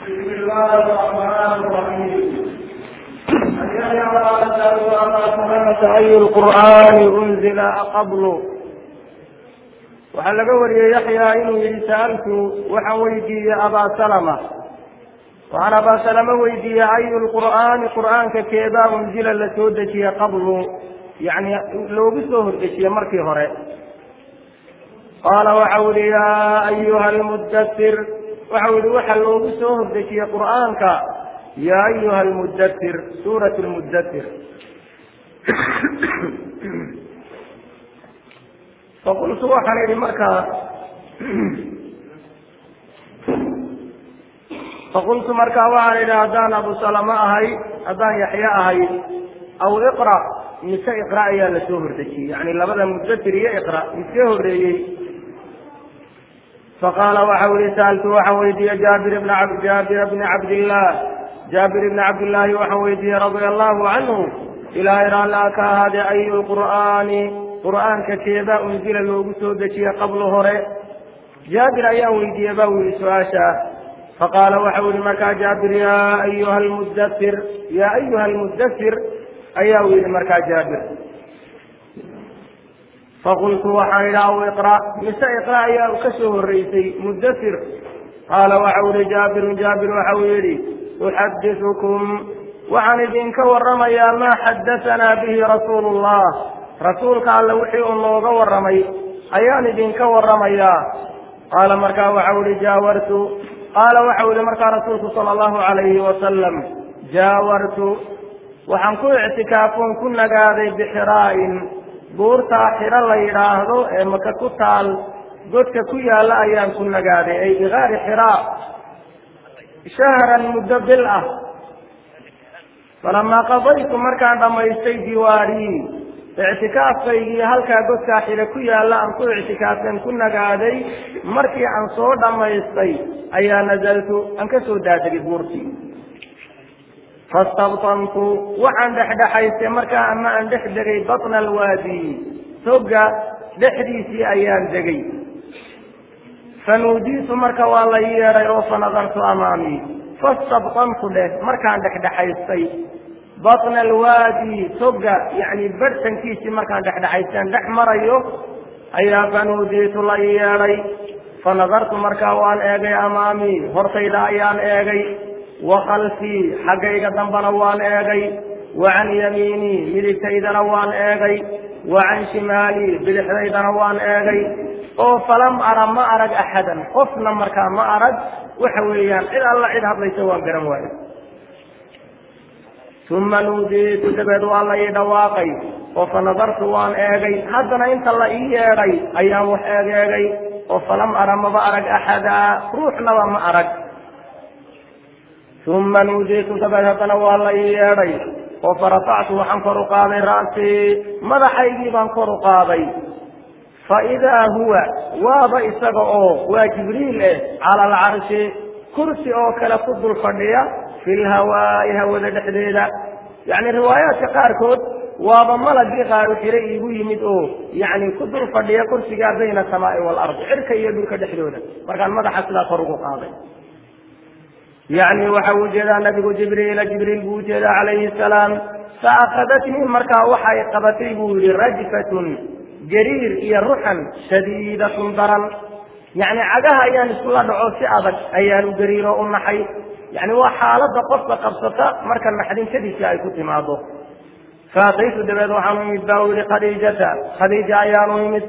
بسم الله الرحمن الرحيم أي القرآن أنزل قبل waxaa laga wariyey yaxya inuu yihi sa'altu waxaan weydiiyey abaa salama waxaan abaa salama weydiiyey ayu lqur'aani qur'aanka keebaa unzila la soo dejiye qablu yani loogu soo hordejiye markii hore qaala waxau yihi yaa ayuha almudatir waxau yihi waxa loogu soo hordejiyey qur'aanka yaa ayuha almudatir suurat lmudatir faqultu waxaan idhi markaa faqultu markaa waxaan idhi haddaan abu salama ahay haddaan yaxya ahay aw iqra mise iqra ayaa la soo hordejiyey yani labada mudatir iyo iqra iskee horeeyey faqaala waxau yihi sa'altu waxaan weydiiyey jaabir bna jaabir bni cabdillah jaabir ibni cabdillaahi waxaan weydiiyey radia allahu canhu ilaahay raallaa ka ahaade ayu lqur'aani qur'aanka keebaa unzila loogu soo dejiye qablu hore jaabir ayaan weydiiyey ba u yihi su-aasha faqaala waxau yihi markaa jaabir yaa ayuha almudatir yaa ayuha almudatir ayaa u yihi markaa jaabir faqultu waxaan idhi aw iqra mise iqra ayaa ka soo horeysay mudatir qaala waxau yihi jaabirun jaabir waxau yihi uxadisukum waxaan idinka waramayaa maa xadahanaa bihi rasuulu llah rasuulka alle wixii uu nooga warramay ayaan idinka warramayaa qaala markaa waxau ihi jaawartu qaala waxau ihi markaa rasuulku sala allahu calayhi wasalam jaawartu waxaan ku ictikaafoon ku nagaaday bixiraa'in buurtaa xiro la yidhaahdo ee maka ku taal godka ku yaalla ayaan ku nagaaday ay bigaari xiraa shahran muddo bil ah falamaa qadaytu markaan dhammaystay diwaarii ictikaafkaygii halkaa godkaa xire ku yaalla aan ku ictikaafeen ku nagaaday markii aan soo dhammaystay ayaa nazaltu aan ka soo daadegay buurtii fastabtantu waxaan dhexdhexaystay markaa ama aan dhex degay batna alwaadi toga dhexdiisii ayaan degay fanuudiitu marka waa la yeedhay oo fanadartu amaamii fastabtantu dheh markaan dhexdhexaystay batna alwaadi toga yani barhtankiisii markaan dhexdhexaystaan dhex marayo ayaa fanuudiitu la yeedhay fanadartu markaa waan eegay amaamii hortayda ayaan eegay wa khalfii xaggayga dambana waan eegay wa can yamiinii midigtaydana waan eegay wa can shimaalii bidixdaydana waan eegay oo falam ara ma arag axadan qofna markaa ma arag waxa weeyaan cid alla cid hadlaysa waan garan waayo uma nuudiitu dabeed waa la ii dhawaaqay oo fa nadartu waan eegay haddana inta la ii yeedhay ayaan wax eegeegay oo falam ara maba arag axadaa ruuxnaba ma arag uma nuudiitu dabeed haddana waa la ii yeedhay oo farafactu waxaan kor u qaaday ra'sii madaxaygii baan kor u qaaday faidaa huwa waaba isaga oo waa jibriil eh cala alcarshi kursi oo kale ku dul fadhiya fi lhawaa'i hawada dhexdeeda yacni riwaayaadka qaarkood waaba malagii qaaru xire iigu yimid oo yacni ku dul fadhiya kursigaa bayna asamaai waalardi cirka iyo dhulka dhexdooda markaan madaxa sidaa kor ugu qaaday yacni waxa uu jeedaa nabigu jibriila jibriil buu ujeedaa calayhi salaam fa akhadatnii markaa waxay qabatay buu yihi rajfatun gariir iyo ruxan shadiidatun daran yacni cagaha ayaan iskula dhaco si adag ayaan u gariiro u naxay yani waa xaaladda qofka qabsata marka naxdintadiisi ay ku timaado faataytu dabeed waxaan u imid ba u yihi khadiijata khadiija ayaan u imid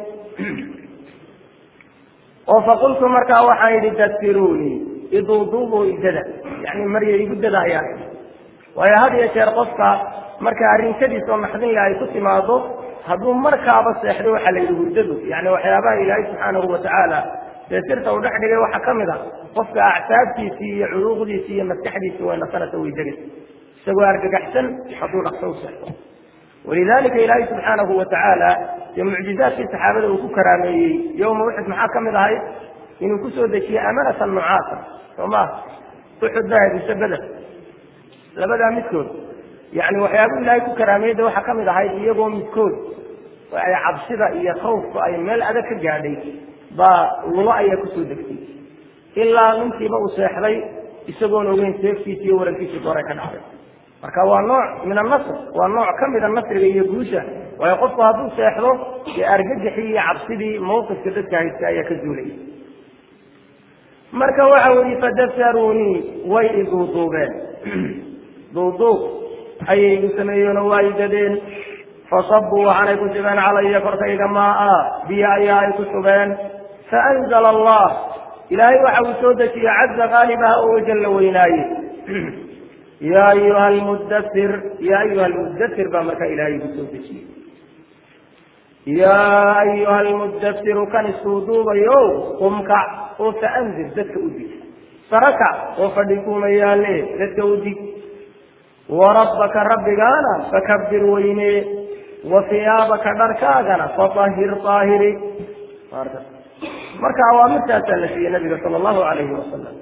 oo faqultu markaa waxaan yidhi daskiruunii iduuduubuu idada yani marya igu dada ayaan idhi waayo had iyo jeer qofka marka arrinkadiis oo naxdin le ay ku timaado hadduu markaaba seexdo waxaa la yidhi hurdadu yani waxyaabaha ilaahay subxaanahu watacaala dee sirta uu dhex dhigay waxaa ka mid a qofka acsaabtiisii iyo culuuqdiisii iyo maskaxdiisii way nasanaysa way degaysa isagoo argagaxsan hadduu dhaqso u seexdo walidalika ilaahay subxaanahu watacaala dee mucjizaadkii saxaabada uu ku karaameeyey yowma uxud maxaa ka mid ahayd inuu kusoo dejiyey amanatan nucaasa soo ma uxud baa hedisa beder labadaa midkood yani waxyaabuu ilaahay ku karaameeyda waxaa ka mid ahayd iyagoo midkood ay cabsida iyo khawfku ay meel adag ka gaadhay baa lulo ayaa kusoo degtay ilaa ninkiiba uu seexday isagoon ogeyn seeftiisi iyo warankiisii goray ka dhacday marka waa nooc min annasr waa nooc ka mida nasriga iyo guusha waayo qofku hadduu seexdo dee argagaxii iyo cabsidii mawqifka dadka haysta ayaa ka zuulaya marka waxa weyi fadasaruunii way iduuduubeen duuduub ayay igu sameeyeenoo waa idadeen fasabuu waxaanay ku shubeen calaya korkayga maaa biyo ayaa ay ku shubeen faanzala allah ilaahay waxa uu soo dejiyey caza qaalibaha oo wajalla weynaaye ya ayuha almudathir ya ayuha almudathir baa markaa ilaahay igu soo dejiyey yaa ayuha almudahiru kan isuu duubayo qumkac oo faanzir dadka u dig sarakac oo fadhi kuuma yaale dadka u dig warabbaka rabbigaana fakabir weyne wa hiyaabaka dharkaagana fatahir aahiri marka awaamirtaasaa la siiyey nabiga sala allahu alayhi wasalam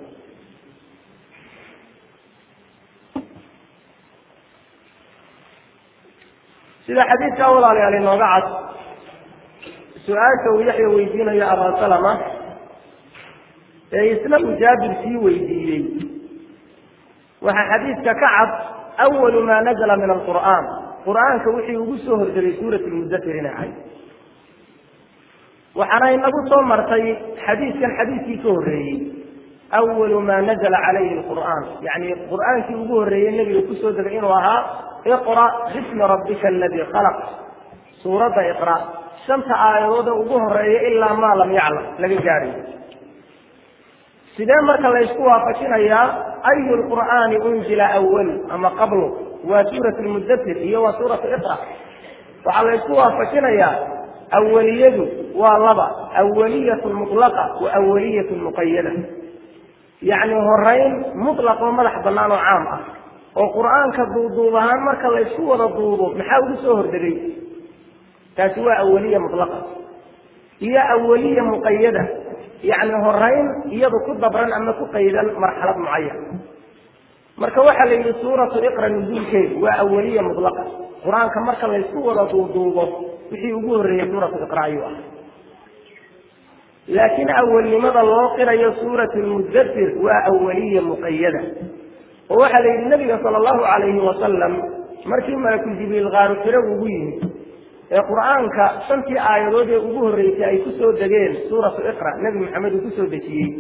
sida xadiidka walaalayaal inooga cad su-aasha uu yaxya weydiinayo abaa salama ee isna uu jaabir sii weydiiyey waxaa xadiidka ka cad awalu maa nazla min alqur'aan qur'aanka wixii ugu soo horderay suurat lmudathir inay ahayd waxaana inagu soo martay xadiidkan xadiidkii ka horreeyey awalu maa nazla calayhi alqur'aan yacni qur'aankii ugu horreeyey nebiga kusoo degay inuu ahaa iqra bismi rabbika aladii khalaq suuradda iqra shanta aayadooda ugu horeeya ilaa maa lam yaclam laga gaadhayo sidee marka laysku waafajinayaa ayu lqur'aani unzila awal ama qablu waa suurat lmudathir iyo waa suuratu iqra waxaa laysku waafajinayaa awaliyadu waa laba awaliyatu mutlaqa wa awaliyatu muqayada yacni horeyn mutlaq oo madax bannaan oo caam ah oo qur'aanka duuduub ahaan marka laysku wada duubo maxaa ugu soo hordegay taasi waa awaliya mutlaqa iyo awaliya muqayada yacni horeyn iyadu ku dabran ama ku qaydan marxalad mucayan marka waxaa la yidhi suuratu iqra nuzuulkeedu waa awaliya mutlaqa qur-aanka marka laysku wada duuduubo wixii ugu horreeyey suuratu iqra ayuu ah laakiin awalnimada loo qirayo suurat lmudathir waa awaliya muqayada oo waxaa la yidhi nabiga sala allahu calayhi wasalam markii malakul jibriil qaaru firo ugu yimid ee qur'aanka shantii aayadood ee ugu horreysay ay ku soo degeen suuratu iqra nebi maxamed uu kusoo dejiyey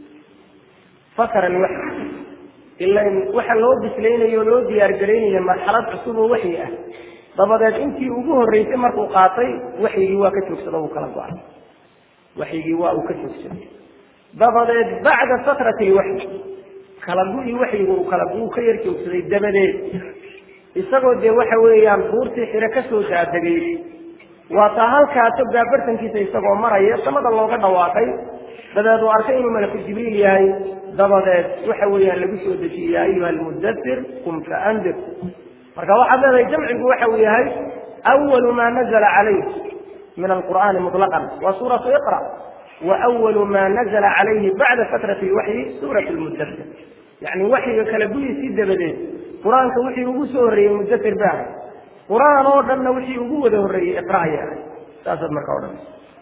fakara alwaxyi ilan waxa loo bislaynayo o loo diyaargaraynaya marxalad cusub oo waxyi ah dabadeed intii ugu horreysay markuu qaatay waxyigii waa ka joogsada uu kala go-ay waxyigii waa uu ka joogsaday dabadeed bacda sakrati lwaxyi kala gu-i waxyigu uu kala uu ka yar joogsaday dabadeed isagoo dee waxa weeyaan buurtii xire kasoo daadegay waa taa halkaa togaa bartankiisa isagoo maraya samada looga dhawaaqay dabeed uu arkay inuu malaku jibriil yahay dabadeed waxa weeyaan lagu soo dejiyey ya ayuha almudathir qum faandir marka waxaad leedahay jamcigu waxa uu yahay awalu maa nazla calayh min alqur'aani muطlaqan waa suuratu iqra wa awalu maa nazla calayhi bacda fatrati lwaxyi suurat lmudathir yacni waxyiga kala guyiisii dabadeed qur-aanka wixii ugu soo horreeyey mudathir ba ahay qur-aan oo dhanna wixii ugu wada horreeyey iqra ayay ahay saasaad marka odhan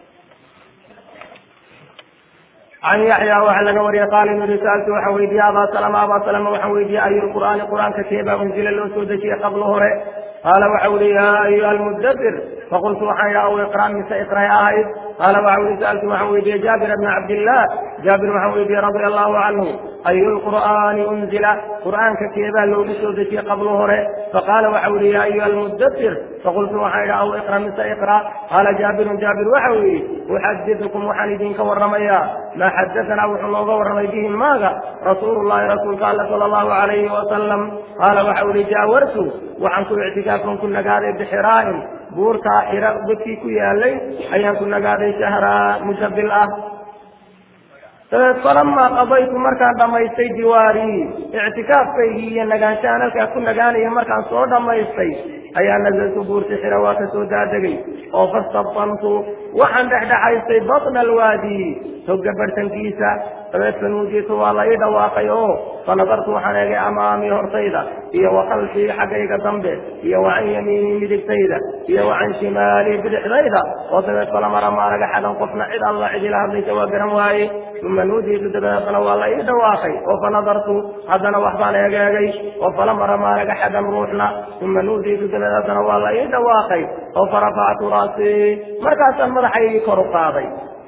can yaxya waxaa laga wariyay qaala inu yihi saaltu waxaan weydiiyey abaa salama abaa salama waxaan weydiiyey ayu lqur'aani qur'aanka keebaa unzila loo soo dejiyey qablo hore qaala waxa uhi yaa ayuha almudathir faqultu waxaan idhi aw iqra mise iqray ahayd qaala waxa uhi saaltu waxaan weydiiyey jaabir bna cabdillah jaabir waxaan weydiiyey radia allahu canhu ayu lqur'aani unzila qur'aanka keebaa loogu soo dejiyey qablo hore faqaala waxa uhi yaa ayuha almudathir faqultu waxaan idhi aw iqra mise iqra qaala jaabirun jaabir waxa uu yidhi uxadidukum waxaan idinka warramayaa maa xadatanaa wuxuu nooga warramay bihi maaga rasuulu llahi rasuulka alle sala allahu alayhi wasalam qaala waxa uhi jaawartu waxaan ku ictikaafan ku nagaaday bixiraa'in buurtaa xira dadkii ku yaalay ayaan ku nagaaday shahraa muddo bil ah dabeed falamaa qadaytu markaan dhammaystay diwaarii ictikaafkaygii iyo nagaanshahaan halkaa ku nagaanaya markaan soo dhammaystay ayaa nazaltu buurti xira waa ka soo daadegay oo fastabtantu waxaan dhexdhexaystay batna alwaadi toga bartankiisa dabeed fanuujitu waa la ii dhawaaqay oo fanadartu waxaan eegay amaamii hortayda iyo wa khalfii xaggayga dambe iyo wa can yamiinii midigtayda iyo wa can shimaalii bidixdayda oo dabeed falamara maaraga xadan qofna cid alla cid ila hadlaysa waa garan waaye uma nuudiitu dabeedna waa la ii dhawaaqay oo fanadartu haddana waxbaan eegeegay oo falamara maaraga xadan ruuxna uma nuudiitu dabeed haddana waa la ii dhawaaqay oo farafactu raasii markaasaan madaxaygii kor u qaaday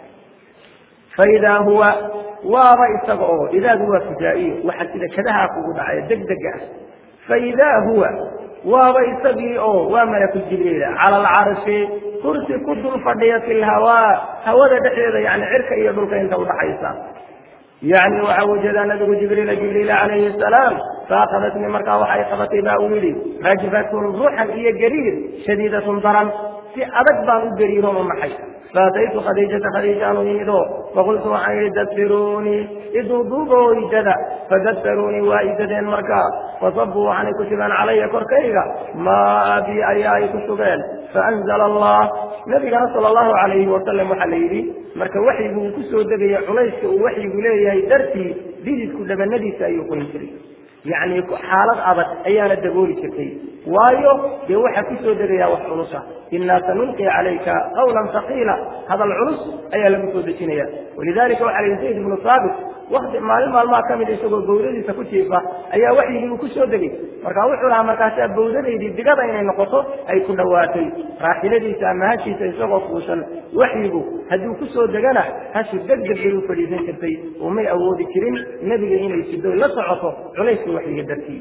faidaa huwa waaba isaga oo idaadu waa fujaa'iyo waxa sida kadahaa kugu dhacaya deg dega ah faidaa huwa waaba isagii oo waa malaku jibriila cala alcarshi kursi ku dul fadhiya fi lhawaa hawada dhexdeeda yani cirka iyo dhulka inta udhaxaysa yani waxa ujeedaa nabigu jibriila jibriila calayhi asalaam faakhadatnii markaa waxay qabatay baa uu yidhi rajfatun ruuxan iyo gariir shadiidatun daran si adag baan u gariiron u naxay faataytu khadiijata khadiijaan u yimid oo faqultu waxaan yidhi dafiruunii iduuduuboo idada fadafiruunii waa idadeen markaa fasabuu waxaanay ku shubeen calaya korkayga maa bi ayaa ay ku shubeen faanzala allah nabigana sala allahu calayhi wasalam waxaa la yidhi marka waxyigu uu ku soo degaya culayska uu waxyigu leeyahay dartii dididku dhabanadiisa ayuu qoyn jiray yacni xaalad adag ayaana dabooli jirtay waayo dee waxaa ku soo degayaa wax culusa inaa sanulqi calayka qawlan haqiila hadal culus ayaa lagu soo dejinaya walidalika waxaa layihi zayd ibnu saabit wakti maalin maalmaha ka mid isagoo bawdadiisa ku jiifa ayaa waxyigii uu ku soo degay marka wuxuu lahaa markaasaa bawdadaydii digada inay noqoto ay ku dhowaatay raaxiladiisa ama hashiisa isagoo fuushan waxyigu hadduu ku soo degana hashi deg deg bay u fadhiisan jirtay oo may awoodi jirin nebiga inay sido la socoto culayska waxyiga dartii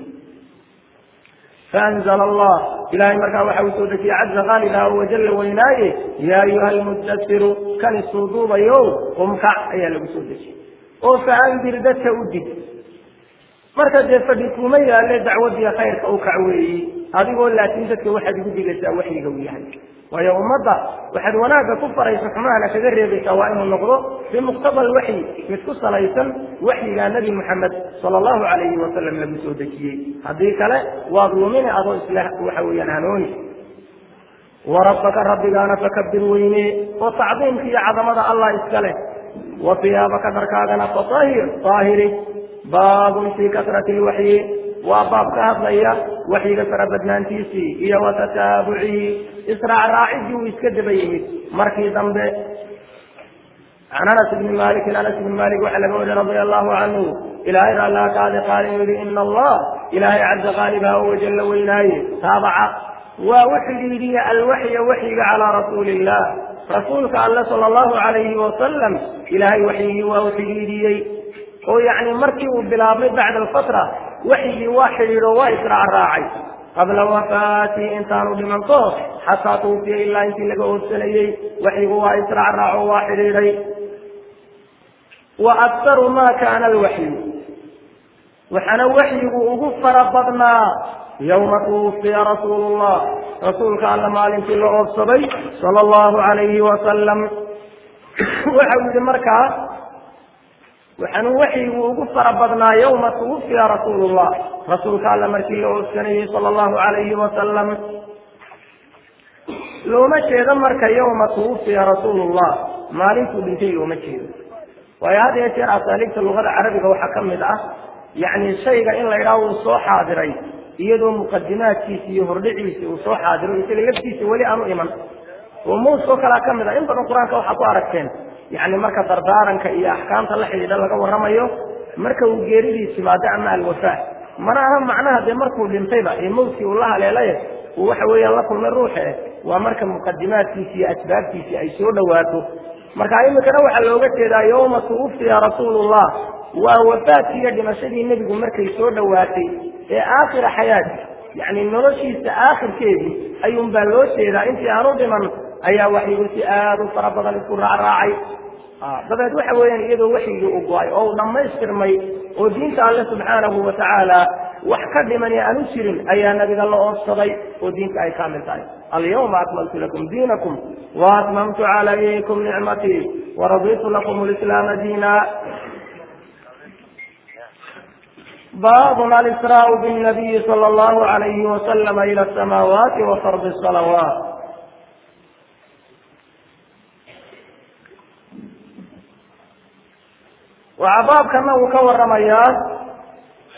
faanzla allah ilahay markaa waxa uu soo dejiyey caza qaalilah wajalla weynaaye yaa ayuha almudasiru kan isuuduubayo qumkac ayaa lagu soo dejiyey oo faandir dadka u dig marka dee fadhi kuma yaalle dacwadiiyo khayrka u kac weeyi adigoo laakiin dadka waxaad igu digaysaa waxyiga uu yahay waayo ummadda waxaad wanaagga ku faraysa xumahana kaga reebaysaa waa inuu noqdo bimuqtada alwaxyi mid ku salaysan waxyigaa nebi moxamed sala allahu calayhi wasalam lagu soo dejiyey haddii kale waad lumini adoo isla waxa weeyaan hanooni warabbaka rabbigaana fakabir weyne oo tacdiimka iyo cadamada allah iska leh wa siyaabaka dharkaagana fatahir daahiri baabun fii kasrati lwaxyi waa baab ka hadlaya waxyiga farabadnaantiisii iyo wa tataabucihi israac raacidii uu iska daba yimid markii dambe can anas bni malikin anas bni malik waxaa laga wariy radia allahu canhu ilaahay raalaa kaadi qaali uu yihi ina allah ilaahay caza qaalibaha o wajalla weynaaye taabaca waa u xidhiidhiye alwaxya waxyiga calaa rasuuli illah rasuulka alle sala allahu calayhi wasalam ilaahay waxyigii waa u xidhiidhiyey oo yacni markii uu bilaabmay bacda alfatra waxyigii waa xidhiidho waa israac raacay qabla wafaatii intaanu dhimanto xataa tuufiya ilaa intii laga oodsanayey waxyigu waa israac raaco waa xidhiidhay wa aktaru ma kaana alwaxyu waxaana waxyigu ugu fara badnaa yowma tuwufiya rasuulu llah rasuulka alla maalintii la oobsaday sala allahu calayhi wasalam waxa uu yihi markaa waxaanu waxyigu ugu fara badnaa yowma tuwufiya rasuulu llah rasuulka alla markii la oobsanayey sala allahu calayhi wasalam looma jeedo marka yowma tuwufiya rasuulu llah maalintuu dhintay looma jeedo waayo had iyo jeer asaaliibta luqada carabiga waxaa ka mid ah yacni shayga in la yidhaha uu soo xaadiray iyadoo muqadimaadkiisi iyo hordhiciisi uu soo xaadiro isaga laftiisa weli aanu iman oo muuskoo kalea ka mid ah in badan qur-aanka waxaa ku aragteen yacni marka dardaaranka iyo axkaamta la xidhiidha laga warramayo marka uu geeridiis timaado ama alwafaa mana aha macnaha dee markuu dhintayba ee mawtkii uu la haleelay uu waxa weeyaan la kulmay ruuxe waa marka muqadimaadkiisi iyo asbaabtiisii ay soo dhowaato marka imikana waxaa looga jeedaa yowma tuwufiya rasuulullah waa wafaadkii iyo dhimashadii nebigu markay soo dhowaatay ee aakhira xayaati yacni noloshiisa aakhirkeedii ayuun baa loo jeedaa intii aanu dhiman ayaa waxyigu si aada u fara badan isku raacraacay dabeed waxa weeyaan iyadoo waxyigii u go-ay oo uu dhammaystirmay oo diinta alle subxaanahu wa tacaala wax ka dhiman ee aanu jirin ayaa nabiga la oobsaday oo diinta ay kaamil tahay alyawma akmaltu lakum diinakum waatmamtu calaykum nicmatii waraditu lakum lislaama diina baabun alisraau binabiyi sala allahu alayhi wasalama ila asamaawaati wa fardi salawaat waxaa baabkana uu ka waramayaa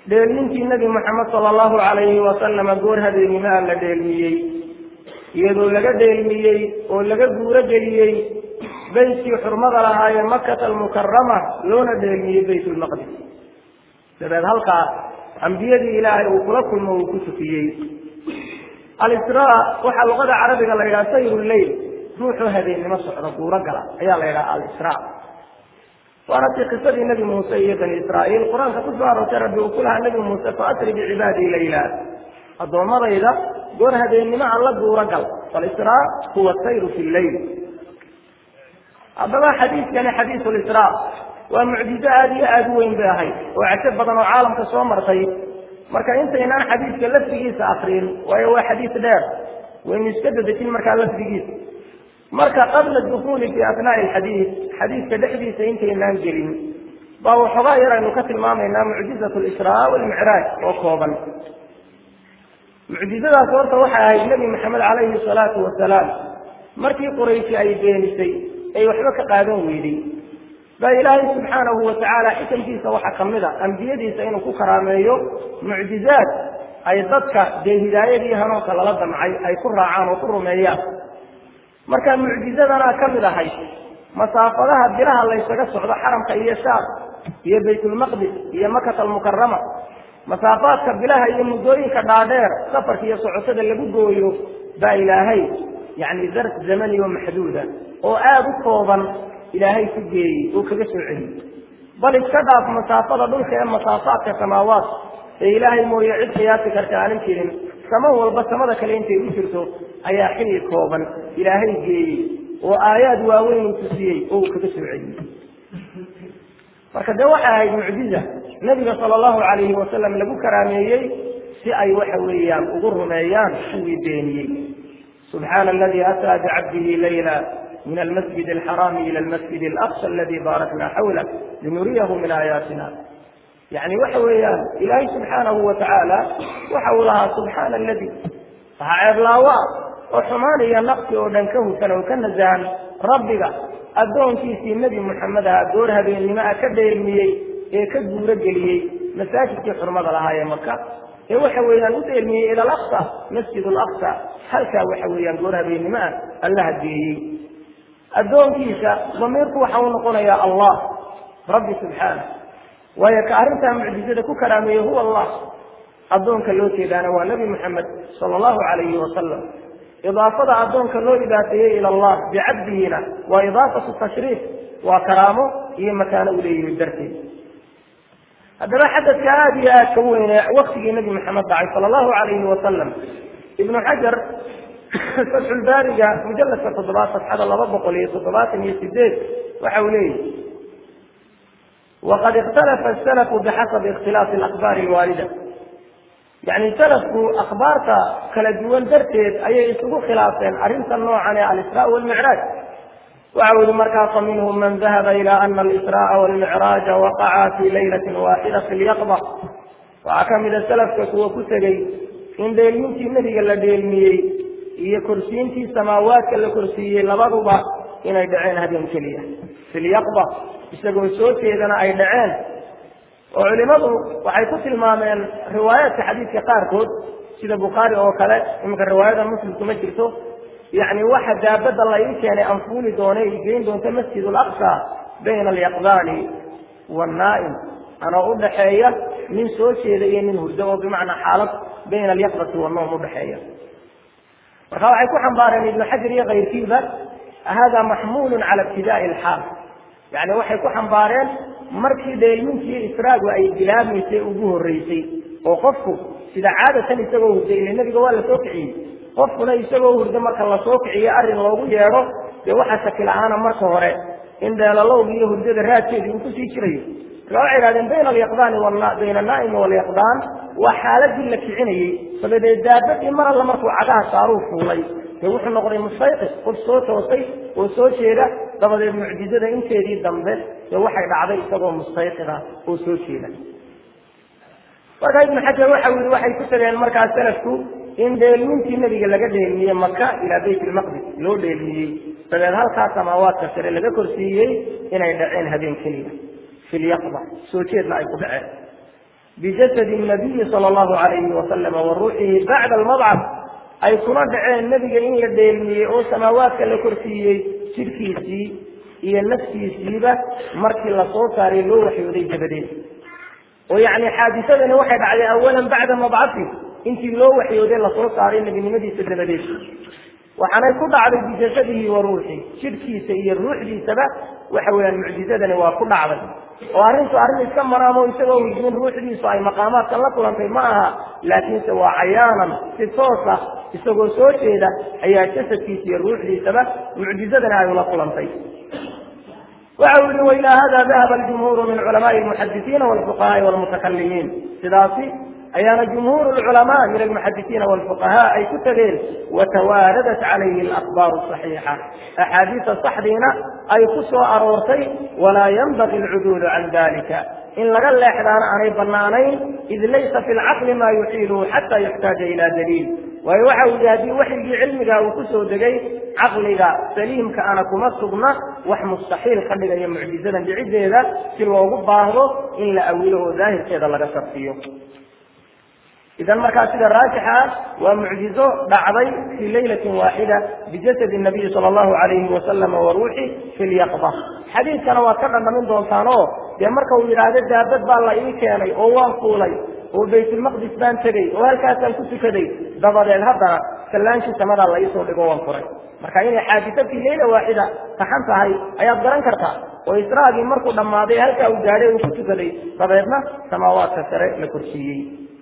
dheelmintii nebi moxamed sala allahu calayhi wasalama goor habeenimaa la dheelmiyey iyadoo laga dheelmiyey oo laga guuro geliyey beytkii xurmada lahaayee makata almukarama loona dheelmiyey bayt lmaqdis dabeed halkaa ambiyadii ilaahay uu kula kulmo uu ku tukiyey alisraa waxaa luqada carabiga la yidhaha sayru leyl ruuxuu habeennimo socdo guuro gala ayaa la yidhaha alisraa waana tii qisadii nebi muuse iyo bani israa'iil qur-aanka ku soo aroortay rabbi uu ku lahaa nebi muuse faasri bicibaadii layla addoommadayda goor habeennimo aan la guuro gal falisraa huwa sayru fi lleyl haddaba xadiidkani xadiisu lisraa waa mucjizo aada iyo aada u weyn bay ahayd oo cajo badan oo caalamka soo martay marka intaynaan xadiidka lafdigiisa akrin waayo waa xadiis dheer waynu iska dadejin markaa lafdigiisa marka qabla dukuuli fi asnaai alxadiid xadiidka dhexdiisa intaynaan gelin baa waxoogaa yar aynu ka tilmaamaynaa mucjizat lisraa walmicraaj oo kooban mucjizadaas horta waxay ahayd nebi maxamed calayhi salaatu wasalaam markii qurayshi ay beenisay ay waxba ka qaadan weyday baa ilaahay subxaanahu watacaala xikamkiisa waxaa ka mid a ambiyadiisa inuu ku karaameeyo mucjizaad ay dadka dee hidaayadii hanuunka lala damcay ay ku raacaan oo ku rumeeyaan marka mucjizadanaa ka mid ahayd masaafadaha bilaha laysaga socdo xaramka iyo shaam iyo baytulmaqdis iyo makata almukarama masaafaadka bilaha iyo muddooyinka dhaadheer safarka iyo socotada lagu gooyo baa ilaahay yacni darf zamani oo maxduuda oo aada u kooban ilaahay ku geeyey oo kaga soo celiyey bal iska dhaaf masaafada dhulka ee masaafaadka samaawaat ee ilaahay mooye cid qiyaasi karta aanan jirin samo walba samada kale intay u jirto ayaa xilli kooban ilaahay geeyey oo aayaad waaweyn uu tusiyey oo uu kaga soo celiyey marka dee waxay ahayd mucjiza nebiga sala allahu calayhi wasalam lagu karaameeyey si ay waxa weeyaan ugu rumeeyaan kuwii beeniyey subxaana aladii ataa bicabdihi layla min almasjid alxaraami ila almasjid alaqsa aladi baarakna xawlah linuriyahu min aayaatina yani waxa weeyaan ilaahay subxaanahu watacaala waxa uu lahaa subxaana aladi waxaa ceeblaawa oo xumaan iyo naqsi oo dhan ka hufan oo ka nasahan rabbiga addoonkiisii nebi moxamed aha goor habeennimo a ka dheelmiyey ee ka guuro geliyey masaajidkii xurmada lahaa ee maka ee waxa weeyaan u dheelmiyey ila alaqsa masjid alaqsa halkaa waxa weeyaan goor habeennimo ah allaha geeyey addoonkiisa damiirku waxa uu noqonayaa allah rabbi subxaana waayo ka arrintaa mucjizada ku karaameeyey huwa allah addoonka loo jeedaana waa nebi moxamed sala allahu calayhi wasalam idaafada addoonka loo idaafeeyey ila allah bicabdihina waa idaafatu tashriif waa karaamo iyo makaano u leeyihi darteed haddaba xadadka aada iyo aad ka weyne waktigii nebi maxamed dhacay sala allahu calayhi wasalam ibnu xajar fatxulbaariga mujaladka toddobaad safxada laba boqol iyo toddobaatan iyo sideed waxa uu leeyihi waqad ikhtalafa asalafu bixasabi ikhtilaafi alakbaari alwaalida yacni salafku akhbaarta kala duwan darteed ayay isugu khilaafeen arrinta noocan ee alisraa walmicraaj waxa u yihi markaa faminhum man dahaba ila ana alisraaa walmicraaja waqaca fi laylatin waaxida fi lyaqba waxaa ka mida salafka kuwa ku tegey in dheelmintii nebiga la dheelmiyey iyo korsiintii samaawaadka la korsiiyey labaduba inay dhaceen habeen keliya fi lyaqba isagoo soo jeedana ay dhaceen oo culimadu waxay ku tilmaameen riwaayaadka xadiidka qaarkood sida bukhaari oo kale iminka riwaayada muslimku ma jirto yacni waxa daabadda la ii keenay anfuuli doona i geyn doonta masjid alaqsa bayna alyaqdaani waannaa'im anoo udhaxeeya nin soo jeeda iyo nin hurdo oo bimacnaa xaalad bayna alyaqdati wannoom udhaxeeya marka waxay ku xambaareen ibnu xajar iyo kayrkiiba hada maxmuulun cala ibtidaai alxaal yani waxay ku xambaareen markii dheelmintii israagu ay bilaabmaysay ugu horreysay oo qofku sida caadatan isagoo hurda ile nebiga waa la soo kiciyey qofkuna isagoo hurdo marka lasoo kiciyo arrin loogu yeedho dee waxaa shakil-aana marka hore in dheelalowga iyo hurdada raadkeedii uu kusii jirayo marka waxay idhahdeen bayna alyaqdaani bayna annaa'imi walyaqdaan waa xaaladii la kicinayey dabadeed daabadii mar alla markuu cagaha saaruu fuulay dee wuxuu noqday mustayqis qof soo toosay oo soo jeeda dabadeed mucjizada inteedii dambe dee waxay dhacday isagoo mustayqida oo soo jeeda marka ibnu xajar waxa yihi waxay ku tageen markaas salafku in dheelmintii nebiga laga dheelmiyey maka ilaa bayt ilmaqdis loo dheelmiyey dabeed halkaa samaawaadka sare laga korsiiyey inay dhaceen habeen keliya fi lyaqba soo jeedna ay ku dhaceen bijasadi nabiyi sala allahu alayhi wasalama wa ruuxihi bacda almadcad ay kuna dhaceen nebiga in la dheelmiyey oo samaawaadka la korsiiyey jidhkiisii iyo naftiisiiba markii lasoo saaray loo waxyooday dabadeed oo yacni xaadisadani waxay dhacday awalan bacda mabcati intii loo waxyooday lasoo saaray nebinimadiisa dabadeed waxaanay ku dhacday bijasadihi wa ruuxi jidhkiisa iyo ruuxdiisaba waxa weeyaan mucjizadani waa ku dhacday oo arrintu arrin iska maraamo isagoo hujmin ruuxdiisu ay maqaamaadkan la kulantay ma aha laakiinse waa cayaanan si toosa isagoo soo jeeda ayaa jasadkiisa iyo ruuxdiisaba mucjizadani ay ula kulantay waxa uu yihi wailaa hada dahaba aljumhuuru min culamaai almuxadisiina walfuqahaai walmutakalimiin sidaasi ayaana jumhuur lculamaa min almuxadisiina walfuqahaa ay ku tageen watawaaradat calayhi alakbaaru saxiixa axaadiisa saxdiina ay ku soo aroortay walaa yanbagi alcuduulu can dalika in laga leexdaana aanay banaanayn id laysa fi lcaqli ma yuxiiluhu xata yuxtaaja ila daliil waayo waxa uu yihi haddii waxyigii cilmiga uu kusoo degay caqliga saliimka ana kuma sugna wax mustaxiil ka dhigaya mucjizadan dhiciddeeda si loogu baahdo in la awilo oo daahirkeeda laga sarfiyo idan markaa sida raajixa ah waa mucjizo dhacday fii laylatin waaxida bijasadi nabiyi sala allahu alayhi wasalama wa ruuxi fi lyaqba xadiidkana waad ka dhandhamin doontaan oo dee marka uu yidhaahdo daabad baa la ii keenay oo waan fuulay oo baytulmaqdis baan tegey oo halkaasaan ku tukaday dabadeed haddana sallaankii samadaa la iisoo dhigo waan furay marka inay xaadisa fii layla waaxida taxan tahay ayaad garan kartaa oo israagii markuu dhammaaday halkaa uu gaadhay uu ku tukaday dabeedna samaawaadka sare la korsiiyey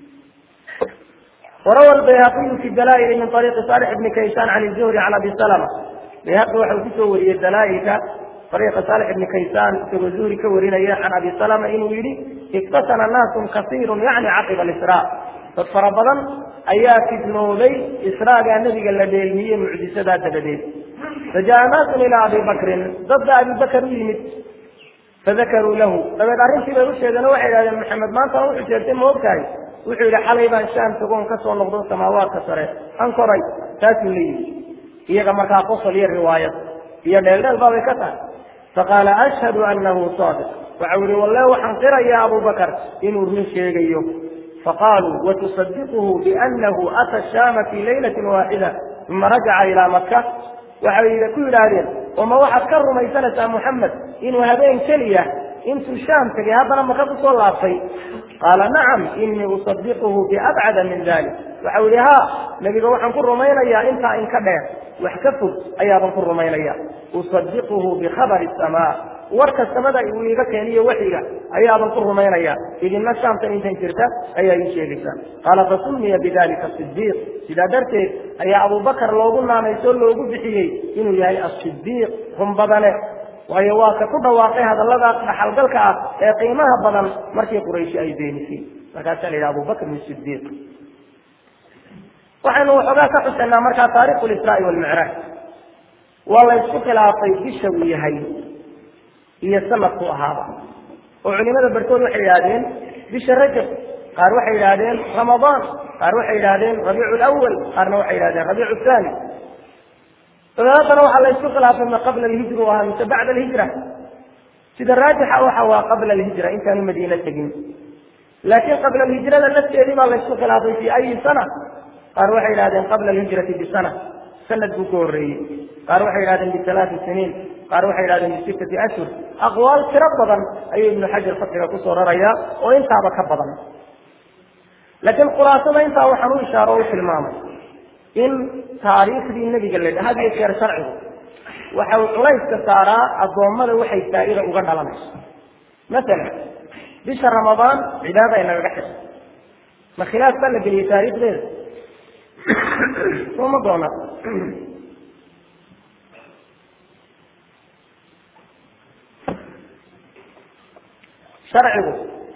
وروى البيهقي في الدلائل من طريق صالح بن كيسان عن الزهري عن ابي سلمه بيهقي وحو كسوري الدلائل طريق صالح بن كيسان سوى الزهري كورينا عن ابي سلمه انه يري اقتسم ناس كثير يعني عقب الاسراء ففربضا ayaa fidnooday israaga nabiga la dheelmiyey mucjisadaa dabadeed fajaa naasun ilaa abi bakrin dadba abi bakr u yimid fadakaruu lahu dabeed arrintii bay u sheegeen oo waxay idhahdeen maxamed maantana wuxuu sheegtay ma ogtahay wuxuu yidhi xalay baan shaam tagoon ka soo noqdo samaawaadka sare an koray taasuu la yidhi iyaga markaa qosol iyo riwaayad iyo dheeldheel baabay ka tahay faqaala ashhadu annahu saadiq waxau yihi walle waxaan qirayaa abu bakar inuu run sheegayo faqaaluu watusadiquhu biannahu ata shaama fii laylatin waaxida uma rajaca ilaa maka waxay ku yidhaahdeen oma waxaad ka rumaysanaysaa muxamed inuu habeen keliya intuu shaam tegay haddana maka kusoo laabtay qaala nacam inii usadiquhu biabcada min dalik waxau yihi ha nebiga waxaan ku rumaynayaa intaa inka dheer wax ka fog ayaaban ku rumaynaya usadiquhu bikhabari samaa warka samada uu iiga keeniyo waxiga ayaaban ku rumaynaya idinna shaamtan intan jirta ayaa ii sheegaysaa qaala fasumiya bidalika sidiiq sidaa darteed ayaa abubakar loogu naamaysoo loogu bixiyey inuu yahay asidiiq run badane waayo waa ka ku dhawaaqay hadallada dhaxalgalka ah ee qiimaha badan markii qurayshi ay beenisay markaasaa la yidhaha abubakr sidiiq waxaynu waxoogaa ka xusaynaa markaa taarikhu lisraai walmicraaj waa la ysku khilaafay bisha uu yahay iyo sanadku ahaaba oo culimada barkood waxay yidhahdeen bisha rajab qaar waxay yidhahdeen ramadaan qaar waxay yidhahdeen rabiicu lawal qaarna waxay yidhahdeen rabiicu thani dabeetana waxaa la isku khilaafay ma qabla alhijra u ahaa mise bacda alhijra sida raajixa waxa waa qabla alhijra intaanu madiina tegin laakiin qabla alhijrada lafteedii baa la isku khilaafay fi ayi sana qaar waxay yidhahdeen qabla alhijrati bisana sanad buu ka horreeyey qaar waxay yidhahdeen bisalaati siniin qaar waxay yidhahdeen bisittati ashhur aqwaal tiro badan ayuu ibnu xajar fasiga kusoo rarayaa oo intaaba ka badan laakiin khulaasada intaa waxaan u ishaaro o u tilmaamay in taariikhdii nebiga la had iyo jeer sharcigu waxa uu culayska saaraa addoommada waxay faa'iida uga dhalanayso masalan bisha ramadaan cibaada inagaga xidha ma khilaaf baa la geliyey taariikhdeeda sooma doona sharcigu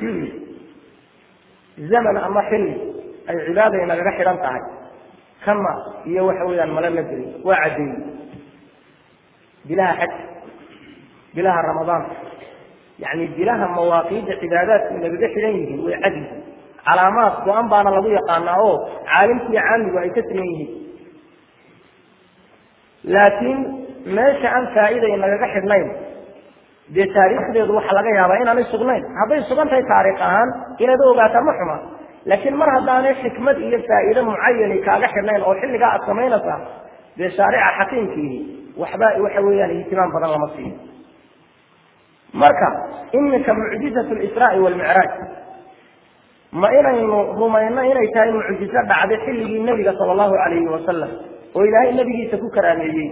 zaman ama xilli ay cibaada inagaga xidhan tahay kama iyo waxa weeyaan male la gelin waa caddeeyey bilaha xaj bilaha ramadaan yani bilaha mawaaqiidda cibaadaadku inagaga xidhan yihiin way cad yihiin calaamaad go-an baana lagu yaqaanaa oo caalimkiiyo caamigu ay ka siman yihiin laakiin meesha aan faa'iida inagaga xidhnayn dee taariikhdeedu waxa laga yaabaa inaanay sugnayn hadday sugan tahay taariikh ahaan inaad ogaataa ma xuma laakiin mar haddaanay xikmad iyo faa'iido mucayani kaaga xidhnayn oo xilligaa aad samaynaysaa dee shaarica xakiimkiihi waxba waxa weeyaan ihtimaam badan lama siiyo marka iminka mucjizatu lisraa'i walmicraaj ma inaynu rumayno inay tahay mucjizo dhacday xilligii nebiga sala allahu calayhi wasalam oo ilaahay nebigiisa ku karaameeyey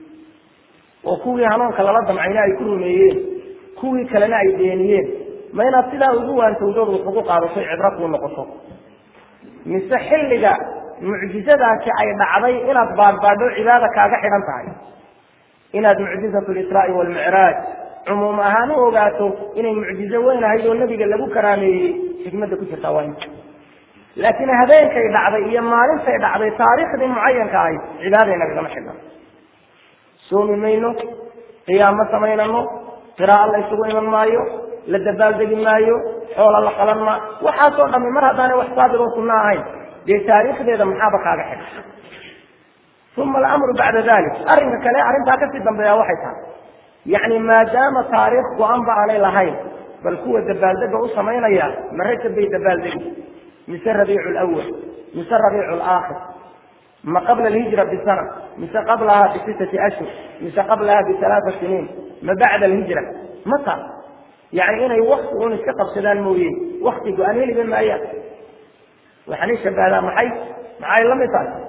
oo kuwii hanuunka lala damcayna ay ku rumeeyeen kuwii kalena ay beeniyeen ma inaad sidaa ugu waantowdood wax ugu qaadato cibro kuu noqoto mise xilliga mucjizadaasi ay dhacday inaad baadhbaadho cibaada kaaga xidhan tahay inaad mucjizatu lisraa'i walmicraaj cumuum ahaan u ogaato inay mucjizo weyn ahayd oo nebiga lagu karaameeyey xikmadda ku jirtaa waa inta laakiin habeenkay dhacday iyo maalintay dhacday taariikhdii mucayanka ahayd cibaada inagagama xidhan soomi mayno qiyaamo samaynano qiraa'o la isugu iman maayo la dabaaldegi maayo xoola la qalan maa waxaasoo dhami mar haddaanay wax saabir oo sunno ahayn dee taariikhdeeda maxaaba kaaga xidhan uma alamru bacda dalik arrinka kale arrintaa kasii dambeeya waxay tahay yacni maadaama taariikh go-anba aanay lahayn bal kuwa dabaaldega u samaynaya ma rajab bay dabaaldegi mise rabiicu lawal mise rabiicu laakhir ma qabla alhijra bisana mise qablaha bisitati ashhur mise qablaha bialaaa siniin ma bacda alhijra mata yani inay wakti un iska qabsadaan mooye wakti go-aan heliba maayaan waxaanay shabahdaa maxay maxay la mid tahay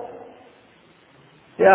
ya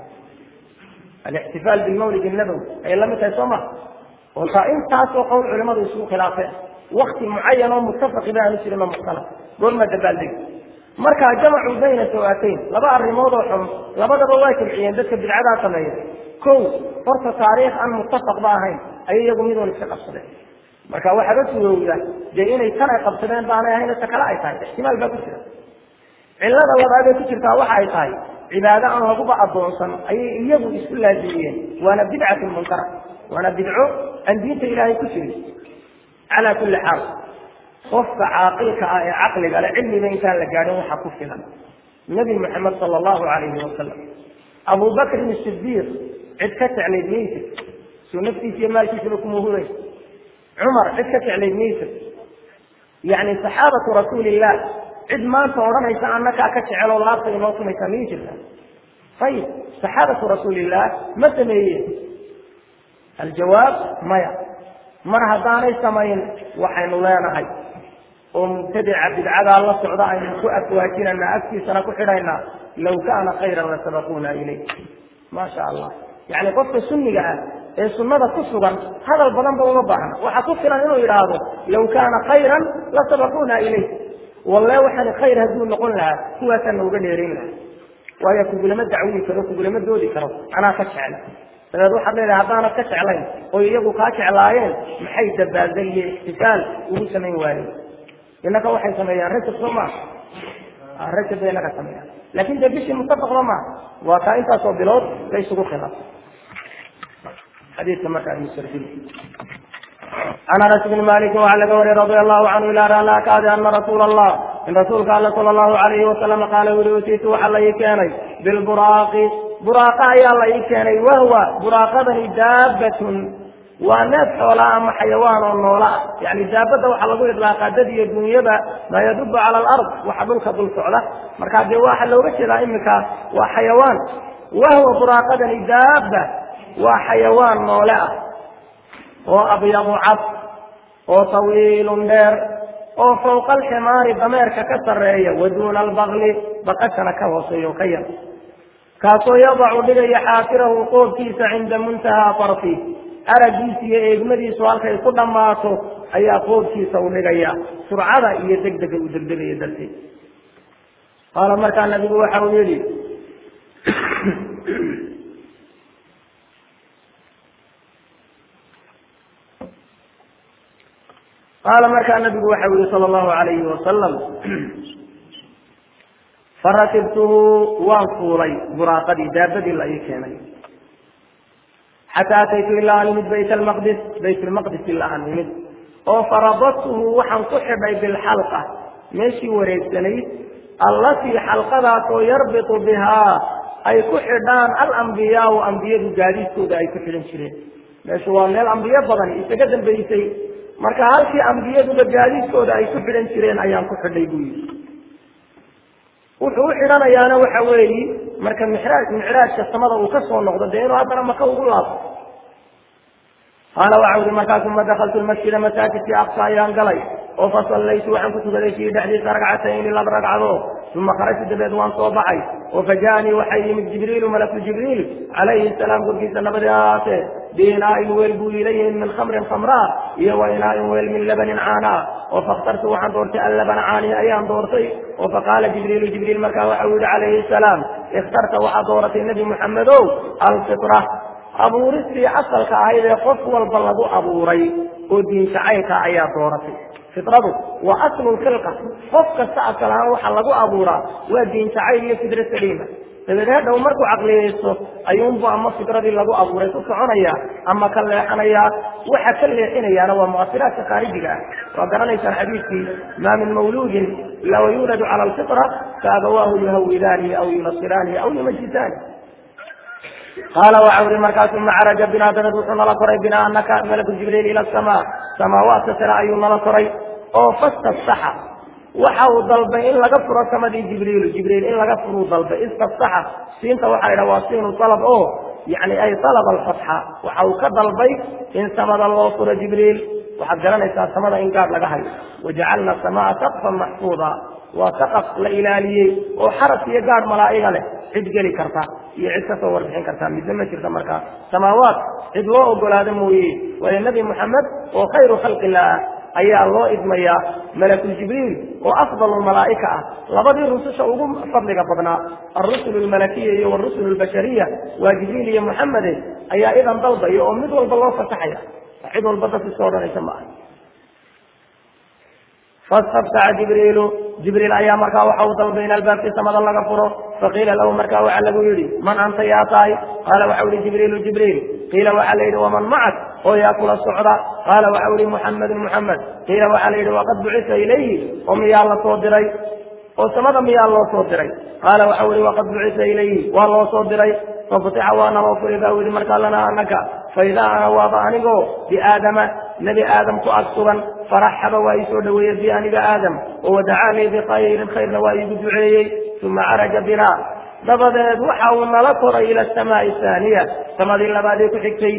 alixtifaal bilmawlid nabowi ayay la mid tahay soo ma oo taa intaasoo qowl culimadu isugu khilaafeen wakti mucayan oo muttafaqi ba aanu jirin oo mukhtalaf goorma dabaaldegi markaa jamacuu bayna sawaatayn laba arrimood oo xun labadaba waa jilciyeen dadka bidcadaa sameeya kow horta taariikh aan muttafaqba ahayn ayay iyagu midoon iska qabsadeen marka waxaaba surowda dee inay tan ay qabsadeen baanay ahayn ta kale ay tahay ixtimaal baa ku jira cillada labaadee ku jirtaa waxa ay tahay cibaado aan laguba addoonsan ayay iyagu isku laazimiyeen waana bidcatun munkara waana bidco aan diinta ilaahay ku jirin calaa kulli xaal qofka caaqilka ah ee caqliga le cilmiga intaan la gaadhin waxaa ku filan nebi moxamed sala allahu calayhi wasalam abu bakrin sidiiq cid ka jeclayd maysid soo naftiisa iyo maalkiisaba kuma huray cumar cid ka jeclayd maysid yacni saxaabatu rasuulillah cid maanta odhanaysa annakaa ka jeceloo laabta inoo sumaysaa miyay jirta ayib saxaabatu rasuulillah ma sameeyeen aljawaab maya mar haddaanay samayn waxaynu leenahay oo mubtadica bidcadaa la socda aynu ku afwaajinanaa afkiisana ku xidhaynaa law kaana khayran lasabaquuna ilayh maasha allah yacni qofka sunniga ah ee sunnada ku sugan hadal badanba uma baahna waxaa ku filan inuu yidhaahdo law kaana khayran lasabaquuna ilayh walle waxaan khayr hadduu noqon lahaa kuwaasaa nooga dheerayn lahaa waayo kugulama dacwii karo kugulama doodi karo anaa ka jecla dabeed waxaad leedahay haddaanad ka jeclayn oo iyagu kaa jeclaayeen maxay dabaaldeg iyo ixtifaal ugu samayn waayeen innaka waxay sameeyaan rajab soo maa rajab bay inaga sameeyaan laakin dee bishii mutafaqba maa waa kaa intaasoo bilood la isugu khilaafay xadiidka markaa musarfil can anas bni maliki waxaa laga wariyay radia allahu canhu ila raalaa kaadi ana rasuula allah in rasuulka alle sala allahu alayhi wasalam qaala wuri utiitu waxaa la ii keenay bilburaaqi buraaqa ayaa la ii keenay wahwa buraaqadani daabatun waa neef xoolaa ama xayawaan oo noola ah yani daabadda waxaa lagu idlaaqaa dad iyo dunyada maa yadubu cala alard waxa dhulka dul socda markaa dee waxa looga jeedaa iminka waa xayawaan wahwa buraaqadani daaba waa xayawaan noole ah oo abyadu cad oo tawiilun dheer oo fawqa alximaari dameerka ka sarreeya wa duuna albakli baqashana ka hooseeya oo ka yar kaasoo yadacu dhigaya xaafirahu qoobkiisa cinda muntahaa farfi araggiisa iyo eegmadiisu halkay ku dhammaato ayaa qoobkiisa u dhigaya surcada iyo degdega uu degdegaya darteed qaala markaa nabigu waxa uu yidhi qaala markaa nabigu waxa u yihi sala allahu alayhi wasalam farakibtuhu waan fuulay buraaqadii daabadii la ii keenay xataa ataytu ilaa an imid bayt almaqdis bayt lmaqdis ilaa an imid oo farabadtuhu waxaan ku xidhay bilxalqa meeshii wareegsanayd allatii xalqadaasoo yarbitu bihaa ay ku xidhaan alambiyaau ambiyadu gaadiidkooda ay ku xidhan jireen meeshu waa meel ambiyo badan isaga dambaysay marka halkii ambiyaduba gaadiidkooda ay ku xidhan jireen ayaan ku xidhay buu yidhi wuxuu u xidhanayaana waxa weeyi marka mixraaj micraajka samada uu ka soo noqdo dee inuu haddana maka ugu laabto qaala waxa uhi markaas uma dakaltu lmasjida masaajidkii aqsa ayaan galay oo fasallaytu waxaan ku tukaday fiihi dhexdiisa ragcatayni laba ragcadood uma kharajtu dabeed waan soo baxay oo fajaanii waxay yimid jibriilu malaku jibriil calayhi salaam korkiisa nabadi ahaatee biinaain weel buu iila yimid min khamrin khamraa iyo wa inaain weel min labanin caanaa oo fakhtartu waxaan doortay allabana caani ayaan doortay oo faqaala jibriilu jibriil markaa waxau yihi calayhi salaam ikhtarta waxaad dooratay nebi muxamedow alfitra abuuristii asalka ahayd ee qof walba lagu abuuray oo diinjacaylka ayaa dooratay fitradu waa aslu lkhilqa qof kasta asal ahaan waxa lagu abuuraa waa diinjacayl iyo fidro saliima dabeed hadhow markuu caqliyeysto ayuunbu ama fidradii lagu abuuray ku soconaya ama ka leexanayaa waxa ka leexinayaana waa muasiraadka khaarijiga ah waa garanaysaan xadiidkii maa min mawluudin law yuuladu cala alfitra faabawaahu yuhawidaanihi aw yunasiraanihi aw yumajisaani qaala waxa uri markaas uma caraja binaa dabeed wuxuu nala koray binaa anaka malaku jibriil ila asamaa samaawaadka sare ayuu nala koray oo fastabsaxa waxa uu dalbay in laga furo samadii jibriilu jibriil in laga furuu dalbay istabsaxa siinta waxaa idhaha waa siinu dalab oo yani ay dalaba alfatxa waxa uu ka dalbay in samada loo furo jibriil waxaad garanaysaa samada in gaadh laga hayo wajacalna samaa saqfan maxfuuda waa saqaf la ilaaliyey oo xaras iyo gaadh malaa'iga leh cid geli karta iyo cid kasoo warbixin karta midna ma jirta markaa samaawaat cid loo ogolaado mooye waayo nebi moxamed oo khayru khalqillah ayaa loo idmayaa malakul jibriil oo afdalu malaa'ika ah labadii rususha ugu fadliga badnaa alrusulu lmalakiya iyo warusul lbashariya waa jibriil iyo moxamede ayaa idan dalbaya oo mid walba loo fasaxaya cid walba dadka soo odhanaysa ma aha fastabtaca jibriilu jibriil ayaa markaa waxa uu dalbay in albaabkii samada laga furo faqiila lahu markaa waxaa lagu yidhi man anta yaa tahay qaala waxau yihi jibriilu jibriil qiila waxaa la yidhi waman macak oo yaa kula socda qaala waxau yihi muxamedun muxamed qiila waxaa la yidhi waqad bucisa ilayhi oo miyaa la soo diray oo samada miyaa loo soo diray qaala waxau yihi waqad bucisa ilayhi waa loo soo diray fafutixa waana loo furi baa yihi markaa lana anaka faidaa ana waaba anigoo biaadama nebi aadam ku ag sugan faraxaba waa ii soo dhaweeyey bi aniga aadam oo wadacaanii bikhayrin khayrna waa iigu duceeyey uma caraja binaa dabadeed waxa uu nala koray ila asamaai ahaaniya samadii labaadee ku xigtay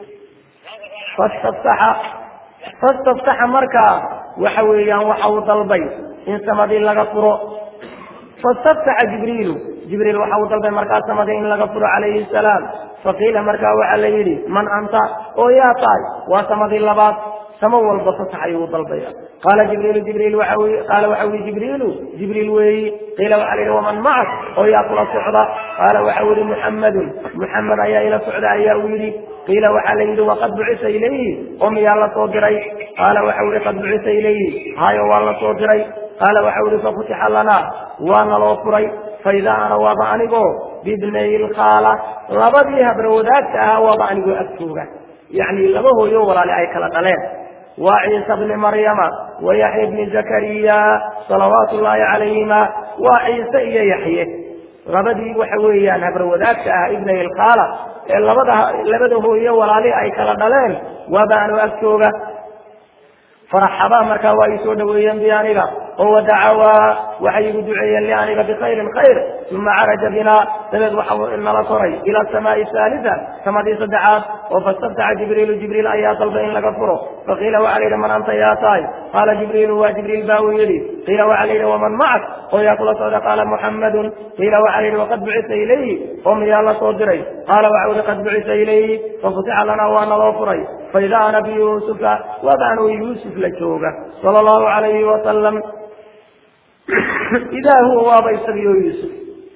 fastabtaxa fastabtaxa markaa waxa weeyaan waxa uu dalbay in samadii laga furo fastabtaxa jibriilu jibriil waxa uu dalbay markaa samadii in laga furo calayhi salaam faqiila markaa waxaa la yidhi man anta oo yaa tahay waa samadii labaad samo walba fasax ayuu dalbaya qaala jibriilu jibriil waxa qaala waxa yihi jibriilu jibriil weeyi qiila waxaa la yidhi waman macak oo yaa kula socda qaala waxau yihi muxamadun muxamed ayaa ila socda ayaa uu yidhi qiila waxaa la yidhi waqad bucisa ilayhi oo miyaa la soo diray qaala waxau yihi qad bucisa ilayhi hayo waa la soo diray qaala waxau yihi fafutixa lanaa waana loo furay faidaa ana waaba anigoo bibnay lkhaala labadii habra wadaagta ahaa waaba anigoo agtooga yacni laba hooyo walaale ay kala dhaleen waa ciisa bni maryama wa yaxya bni zakariya salawaatu ullaahi calayhima waa ciise iyo yaxye labadii waxa weeyaan habra wadaagta ah ibnay ilkhaala ee labada labada hooyo walaali ay kala dhaleen waaba anoo agtooga faraxabaa markaa waa ii soo dhaweeyeen bi aniga oo wadacawaa waxay igu duceeyeen li aniga bikhayrin khayr uma caraja binaa dabeed waxa nala koray ila asamaai haalisa samadii saddexaad oo fastabtaca jibriilu jibriil ayaa dalbay in laga furo faqiila waxaa la yidhi man anta yaa tahay qaala jibriilu waa jibriil baa uu yidhi qiila waxaa la yidhi waman macak oo yaa kula socda qaala muxamadun qiila waxaa la yidhi waqad bucisa ilayhi oo miyaa la soo diray qaala waxa u yihi qad bucisa ilayhi fafutixa lanaa waana loo furay faidaa ana biyuusufa waaba anuu yuusuf la jooga sala allahu calayhi wasalam idaa huwa waaba isagiyo yuusuf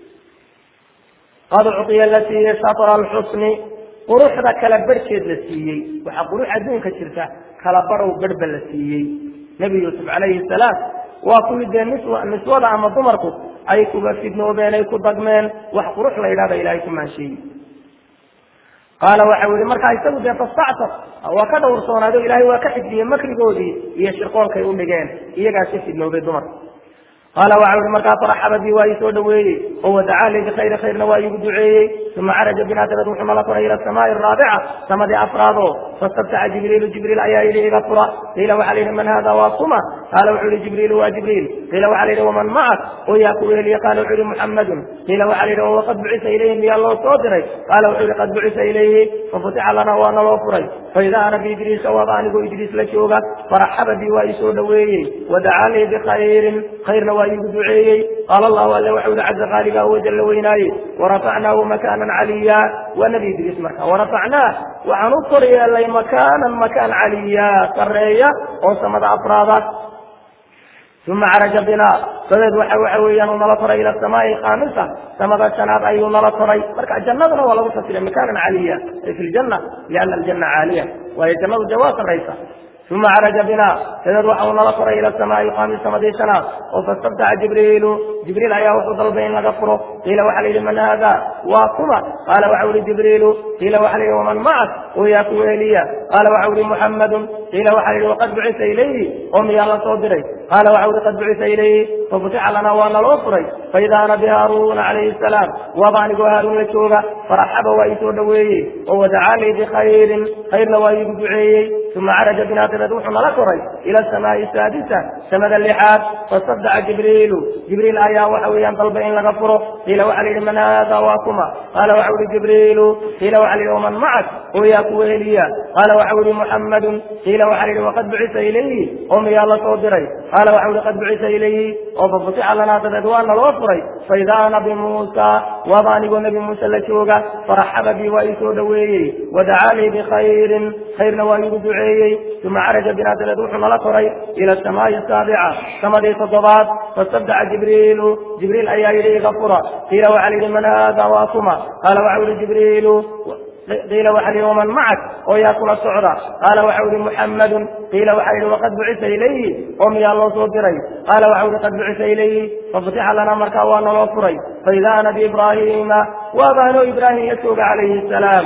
qad ucطiya la siiyey shatra alxusni quruxda kala barhkeed la siiyey waxaa qurux adduunka jirta kala barhow berhba la siiyey nebi yuusuf calayhi salaam waa kuwii dee niswa niswada ama dumarku ay kuga fidnoobeen ay ku dagmeen wax qurux la yidhahda ilaahay ku maansheeyey qaala waxau yihi markaa isagu dee fastactar waa ka dhowrsoonaado ilaahay waa ka xifdiyey makrigoodii iyo shirqoolkay u dhigeen iyagaas ka fidnoobay dumarka qaala waxa uhi markaa faraxaba bi waa ii soo dhaweeyey oo wadacaa li bikhayri khayrna waa iigu duceeyey uma caraja binaa dabad wuxuu nala koray ila asamaai araabica samadii afraado fastabtaca jibriilu jibriil ayaa yidhi iga fura qiila waxaa la yidhi man hada waa kuma qaala wuxuu yihi jibriilu waa jibriil qiila waxaa la yidhi waman macak oo yaa ku weheliye qaala wuxuu yihi muxamadun qiila waxaa la yidhi oo waqad bucisa ilayhi miyaa loo soo diray qaala wuxuu yihi qad bucisa ilayhi fafutixa lana waa naloo furay faida ana biidriisa waaba anigoo idriis la jooga faraxaba bi waa ii soo dhaweeyey wadacaa lii bikhayrin khayrna waa iigu duceeyey qaala allahu alle waxau yihi caza qaaliga oo jalla weynaaye warafacnaahu makaanan caliya waa nebi idriis marka warafacnaah waxaan u kor yeelay makaanan makaan caliya sarreeya oo samada afraada uma caraja binaa dadeed waxa waxa weeyaan uu nala koray ila asamaai khaamisa samada shanaad ayuu nala koray marka jannadana waa lagu fasiray makaanan caliya ay fi ljanna liana aljanna caaliya waayo jannadu dee waa sarraysa uma caraja bina dadeed waxa uu nala koray ila asamaai khamis samadii shanaad oo fastabtaca jibriilu jibriil ayaa wuxuu dalbay in laga furo qiila waxa la yidhi man haada waa kuma qaala waxau yihi jibriilu qiila waxa la yidhi waman macak oo yaa ku weheliya qaala waxau yihi muxammadun qiila waxa la yidhi waqad bucisa ilayhi oo miyaa la soo diray qaala waxau yihi qad bucisa ilayhi fafutixa lana waa naloo furay faida ana bihaaruuna calayhi asalaam waaba anigoo haaruun la jooga faraxaba waa ii soo dhaweeyey oo wadacaa lii bikhayrin khayrna waa iigu duceeyey uma caraja binaa dabeed wuxuu nala koray ila asamaai saadisa samada lixaad fasadaca jibriilu jibriil ayaa waxa weeyaan dalbay in laga furo qiila waxa la yidhi man haada waa kuma qaala waxau yihi jibriilu qiila waxa la yidhi waman macak oo yaa ku weheliya qaala waxau yihi muxammadun qiila waxa la yidhi waqad bucisa ilayhi oo miyaa la soo diray qaala waxau yihi qad bucisa ilayhi oo fafutixa lanaa dabeed waa naloo furay faida nabi muusa waaba anigoo nebi muuse la jooga faraxaba bi waa ii soo dhaweeyey wadacaa lii bikhayrin khayrna waa iigu duceeyey uma caraja binaa dabeed wuxuu nala koray ila asamaai asaabica samadii toddobaad fastabdaca jibriilu jibriil ayaa yidhi iga fura qiila waxa la yidhi man haada waa kuma qaala waxau yihi jibriilu qiila waxa la yidhi waman macak oo yaa kula socda qaala waxau yihi muxammadun qiila waxa yidhi waqad bucisa ilayhi oo miyaa loo soo diray qaala waxau yihi qad bucisa ilayhi fafutixa lana markaa waa naloo furay faida ana biibraahiima waabaanoo ibraahim la jooga calayhi asalaam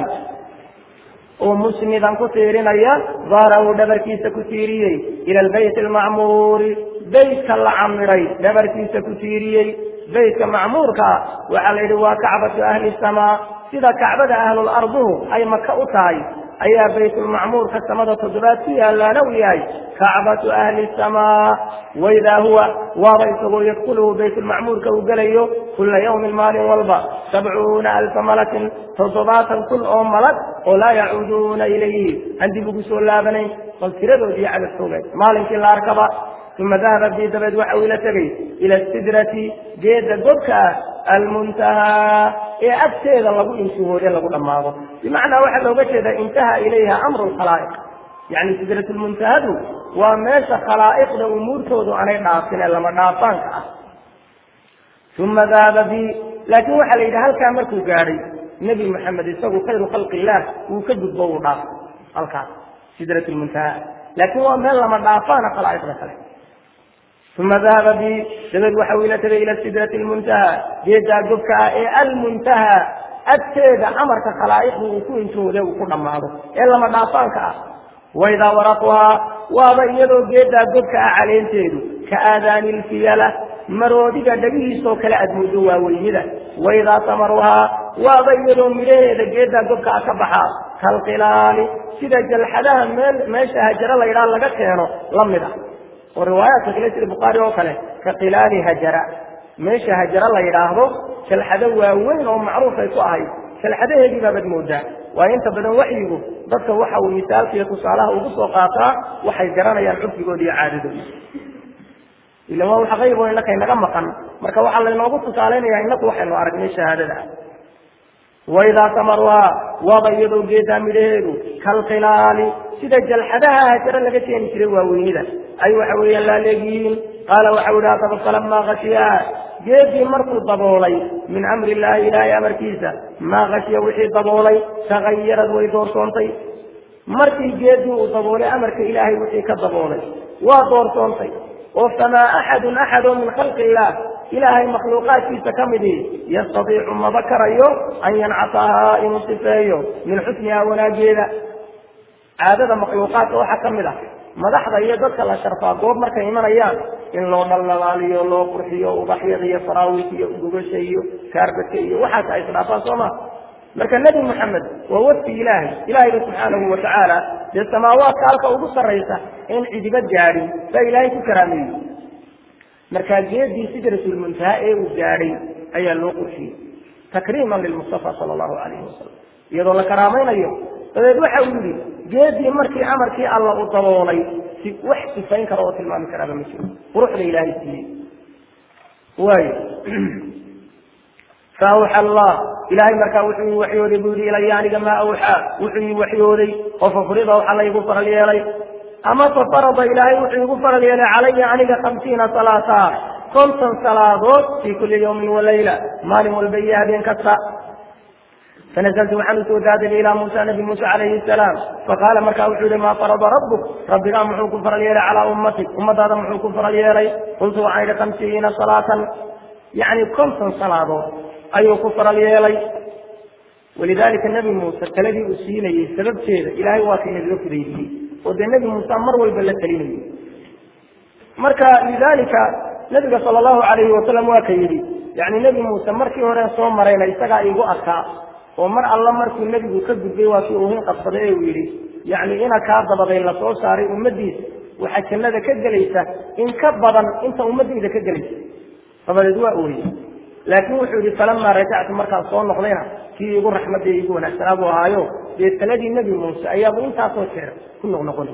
oo musnidan ku tiirinaya daarahu dhabarkiisa ku tiiriyey ila albayt almacmuuri beytka la camiray dhabarkiisa ku tiiriyey beytka macmuurkaa waxaa la yidhi waa kacbatu ahli samaa sida kacbada ahlularduhu ay maka u tahay ayaa baytulmacmuurka samada toddobaad ku yaalaana u yahay kacbatu ahli samaa waidaa huwa waaba isagoo yadkuluhu baytulmacmuurka uu gelayo kula yawmin maalin walba sabcuuna alfa malakin toddobaatan kun oo malag oo laa yacuuduuna ilayhi aan dib ugu soo laabanayn bal tiradoodii cadadkoogeed maalinkii la arkaba uma dahaba bi dabeed waxa uu ila tegay ila sidrati geeda godka ah almuntahaa ee agteeda lagu intihoode lagu dhammaado bimacnaa waxaa looga jeedaa intaha ilayha amru lkhalaa'iq yacni sidratulmuntahadu waa meesha khalaa'iqda umuurtoodu aanay dhaafin ee lama dhaafaanka ah uma dahaba bi laakiin waxaa la yidhi halkaa markuu gaadhay nebi maxamed isagu khayru khalqi illaah wuu ka gudbo uu dhaafo halkaas sidratulmuntaha laakiin waa meel lama dhaafaana khalaa'iqda kale uma dahaba bi dabeed waxa uu ila tegay ila sidrati lmuntaha geedaa gobka ah ee almuntaha agteeda amarka khalaa'iqdu uu ku intoode uu ku dhammaado ee lama dhaafaanka ah waidaa waraquhaa waaba iyadoo geedaa gobka ah caleenteedu ka aadaani ilfiyala maroodiga dhagihiisoo kale aad muddo waaweynida waidaa tamaruhaa waaba iyadoo midhaheeda geedaa gobka ah ka baxaa kalqilaali sida jalxadaha meel meesha hajaro la yidhaha laga keeno la mid ah oo riwaayaadka kale sida bukhaari oo kale ka khilaali hajara meesha hajara la yidhaahdo jalxado waaweyn oo macruufay ku ahayd jalxadaheedii baabad moodaa waayo inta badan waxyigu dadka waxa uu misaalka iyo tusaalaha ugu soo qaataa waxay garanayaan curfigooda iyo caadadooda ila waa wax qaybo innaka inaga maqan marka waxaa laynoogu tusaalaynayaa inaku waxaynu aragnay shahaadada waidaa tamaruhaa waaba iyadoo geedaa midhaheedu kalkhilaali sida jalxadaha hajaro laga keeni jiray waaweynida ay waxa weeyaan laaleegyihiin qaala waxau yihi hadaba falamaa khashiyaa geedii markuu daboolay min amri illaahi ilaahay amarkiisa maa khashiya wixii daboolay tagayarad way doorsoontay markii geedii uu daboolay amarka ilaahay wixii ka daboolay waa doorsoontay oo famaa axadun axadoo min khalqi illaah ilaahay makhluuqaadkiisa ka midii yastadiicu maba karayo an yancasahaa inuu sifeeyo min xusnihaa wanaageeda caadada makhluuqaadka waxaa ka mid ah madaxda iyo dadka la sharfaa goob markay imanayaan in loo dhaldhalaaliyo loo qurxiyo ubaxyada iyo faraawiinka iyo gubasha iyo kaarbadka iyo waxaas ay isdhaafaan soo ma marka nebi moxamed waa wafdi ilaahay ilaahayba subxaanahu watacaala dee samaawaadka halka ugu sarraysa in cidiba gaadhin baa ilaahay ku karaameeyey markaa geedii sidrasulmuntaha ee uu gaadhay ayaa loo qurxiyey takriiman lilmustafa sala allahu calayhi wasalam iyadoo la karaamaynayo dabeed waxa uu yidhi geedii markii amarkii alla u daboolay si wax sifayn kara oo tilmaami karaaba ma jiro quruxda ilaahay siiyey waayo faawxa allah ilaahay markaa wuxuu ii waxyooday buu yihi ilaya aniga maa awxaa wuxuu ii waxyooday oo fafurida waxa laygu faral yeelay ama fafarada ilaahay wuxuu igu faral yeelay calaya aniga hamsiina salaata konton salaadood fii kuli yawmin walayla maalin walba iyo habeen kasta fanazaltu waxaan usoo daadegay ilaa muusa nabi muuse calayhi salaam faqaala markaa wuxuu yihi maa farada rabbuk rabbigaa muxuu ku faral yeelay calaa ummatik ummadaada muxuu ku faral yeelay qultu waxaan idhi hamsiina salaatan yacni konton salaadood ayuu ku faral yeelay walidaalika nebi muuse taladii uu siinayey sababteeda ilaahay waa kay nagaga fudaydiyey oo dee nebi muuse mar walba la talinayay marka lidaalika nabiga sala allahu calayhi wasalam waa ka yidhi yacni nebi muuse markii hore soo marayna isagaa igu arkaa oo mar alla markuu nebigu ka gudbay waa kii uuhin qabsaday ee uu yidhi yacni ina kaa dabaday la soo saaray ummaddiisa waxaa jannada ka gelaysa in ka badan inta ummaddayda ka gelaysa dabadeed waa ooyey laakiin wuxuu yihi falamaa rajactu markaan soo noqdayna kii igu raxmadda igu wanaagsanaa buu ahaayo dee taladii nebi muuse ayaaba intaasoo jeer ku noqnoqonay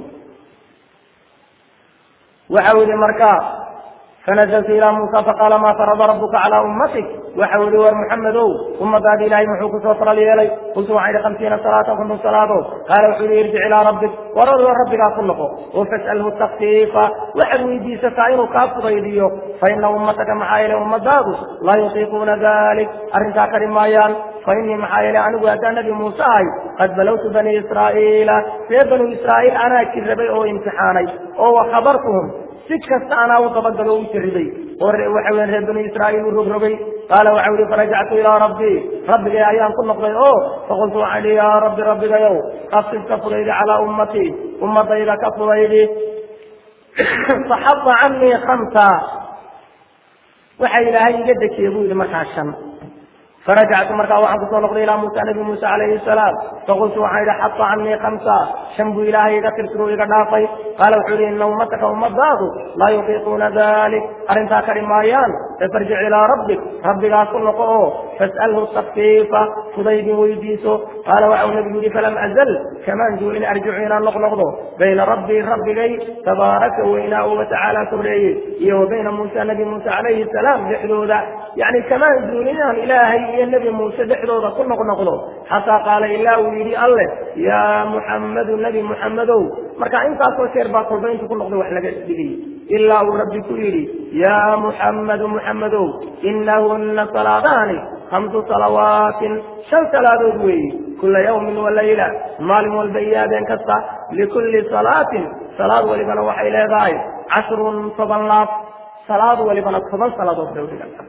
waxau yihi markaa fanazaltu ilaa muusa faqaala maa farada rabuka calaa ummatik waxau yihi war muxamedow ummadaadi ilaahay muxuu kusoo faral yeelay qultu waxaan idhi hamsiina salaatan konton salaadood qaala wuxuu yihi irjic ilaa rabbik waradoo rabbigaa ku noqo oo fas'alhu takfiifa waxaad weydiisataa inuu kaa fudaydiyo fa ina ummataka maxaa yeele ummadaadu laa yutiiquuna dalik arrintaa kari maayaan fainii maxaa yeele anigu haddaan nabi muuse ahay qad balawtu banii israa'iila ree banu israa'iil anaa jirrabay oo imtixaanay oo wakhabartuhum si kasta anaa u dabagalo u jarribay oo waxa weya reer banu israa'iil u rogrogay qaala waxau yihi farajactu ilaa rabbii rabbigay ayaan ku noqday oo faqultu waxaan ihi yaa rabbi rabbigayow qafsib ka fudaydi calaa ummatii ummadayda ka fudaydi faxada canii khamsa waxa ilaahay iga dejiyey buu yihi markaa shan farajactu markaa waxaan kusoo noqday ilaa muusa nabi muuse calayhi salaam faqultu waxaan idhi xata canii khamsa shan buu ilaahay iga tirtiro iga dhaafay qaala wuxuu yihi ina ummataka ummadaadu laa yutiiquuna dalik arrintaa kari maayaan fafarjic ilaa rabbik rabbigaa ku noqo oo fas'alhu takfiifa fudaydin weydiiso qaala waxau nabigu yihi falam azal kamaan juulin arjicu inaan noqnoqdo bayna rabbii rabbigay tabaaraka weynaa oo watacaala korreeyey iyo wa bayna muusa nabi muuse calayhi salaam dhexdooda yani kamaan juulin inaan ilaahay iyo nebi muuse dhexdooda ku noqnoqdo xataa qaala ilaa uu yidhi alleh yaa muxammadu nebi muxammedow marka intaasoo jeer baa kolba intu ku noqday wax laga dhigay ilaa uu rabbi ku yidhi yaa muxammadu muxammedow inahunna salaadaani hamsu salawaatin shan salaadood weeye kula yawmin walayla maalin walba iyo habeen kasta likulli salaatin salaad walibana waxay leedahay cashrun toban laab salaad walibana toban salaadood bay udhiganta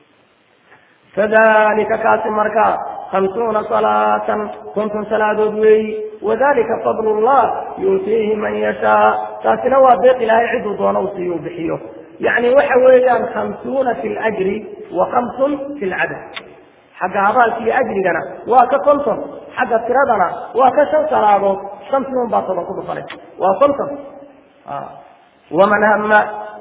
fadalika kaasi markaa hamsuuna salaatan konton salaadood weeyi wadalika fadl llah yuutiihi man yashaa taasina waa deeq ilaahay ciduu doono u siiyo u bixiyo yacni waxa weeyaan khamsuuna fi ljri wa khamsun fi lcadad xagga abaalka iyo ajrigana waa ka konton xagga tiradana waa ka shan salaadood shantii un baa toban ku dhufanay waa konton waman hama